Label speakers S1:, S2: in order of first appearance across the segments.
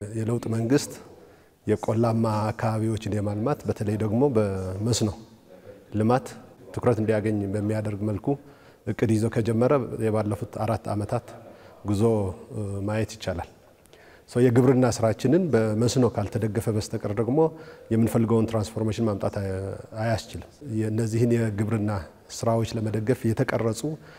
S1: የለውጥ መንግስት የቆላማ አካባቢዎችን የማልማት በተለይ ደግሞ በመስኖ ልማት ትኩረት እንዲያገኝ በሚያደርግ መልኩ እቅድ ይዞ ከጀመረ የባለፉት አራት ዓመታት ጉዞ ማየት ይቻላል። የግብርና ስራችንን በመስኖ ካልተደገፈ በስተቀር ደግሞ የምንፈልገውን ትራንስፎርሜሽን ማምጣት አያስችልም። እነዚህን የግብርና ስራዎች ለመደገፍ የተቀረጹ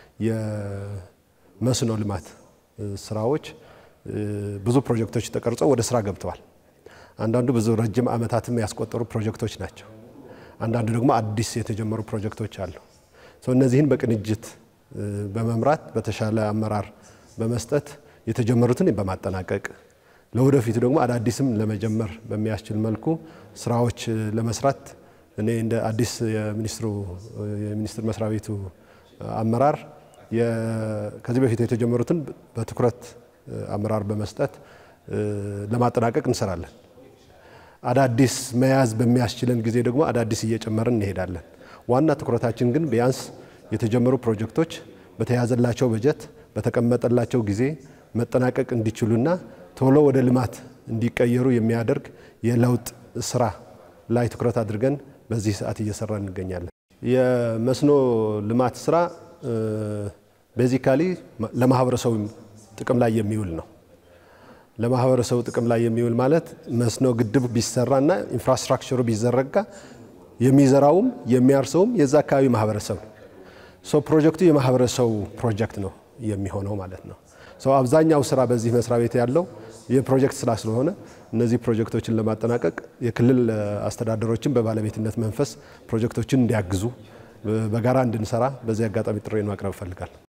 S1: የመስኖ ልማት ስራዎች ብዙ ፕሮጀክቶች ተቀርጸው ወደ ስራ ገብተዋል። አንዳንዱ ብዙ ረጅም ዓመታትም ያስቆጠሩ ፕሮጀክቶች ናቸው። አንዳንዱ ደግሞ አዲስ የተጀመሩ ፕሮጀክቶች አሉ። እነዚህን በቅንጅት በመምራት በተሻለ አመራር በመስጠት የተጀመሩትን በማጠናቀቅ ለወደፊቱ ደግሞ አዳዲስም ለመጀመር በሚያስችል መልኩ ስራዎች ለመስራት እኔ እንደ አዲስ የሚኒስትሩ የሚኒስትር መስሪያ ቤቱ አመራር ከዚህ በፊት የተጀመሩትን በትኩረት አመራር በመስጠት ለማጠናቀቅ እንሰራለን። አዳዲስ መያዝ በሚያስችለን ጊዜ ደግሞ አዳዲስ እየጨመርን እንሄዳለን። ዋና ትኩረታችን ግን ቢያንስ የተጀመሩ ፕሮጀክቶች በተያዘላቸው በጀት በተቀመጠላቸው ጊዜ መጠናቀቅ እንዲችሉና ቶሎ ወደ ልማት እንዲቀየሩ የሚያደርግ የለውጥ ስራ ላይ ትኩረት አድርገን በዚህ ሰዓት እየሰራ እንገኛለን። የመስኖ ልማት ስራ ቤዚካሊ ለማህበረሰቡ ጥቅም ላይ የሚውል ነው። ለማህበረሰቡ ጥቅም ላይ የሚውል ማለት መስኖ ግድብ ቢሰራና ኢንፍራስትራክቸሩ ቢዘረጋ የሚዘራውም የሚያርሰውም የዛ አካባቢ ማህበረሰብ ነው። ፕሮጀክቱ የማህበረሰቡ ፕሮጀክት ነው የሚሆነው ማለት ነው። አብዛኛው ስራ በዚህ መስሪያ ቤት ያለው የፕሮጀክት ስራ ስለሆነ እነዚህ ፕሮጀክቶችን ለማጠናቀቅ የክልል አስተዳደሮችን በባለቤትነት መንፈስ ፕሮጀክቶችን እንዲያግዙ በጋራ እንድንሰራ በዚህ አጋጣሚ ጥሪ ማቅረብ እፈልጋለሁ።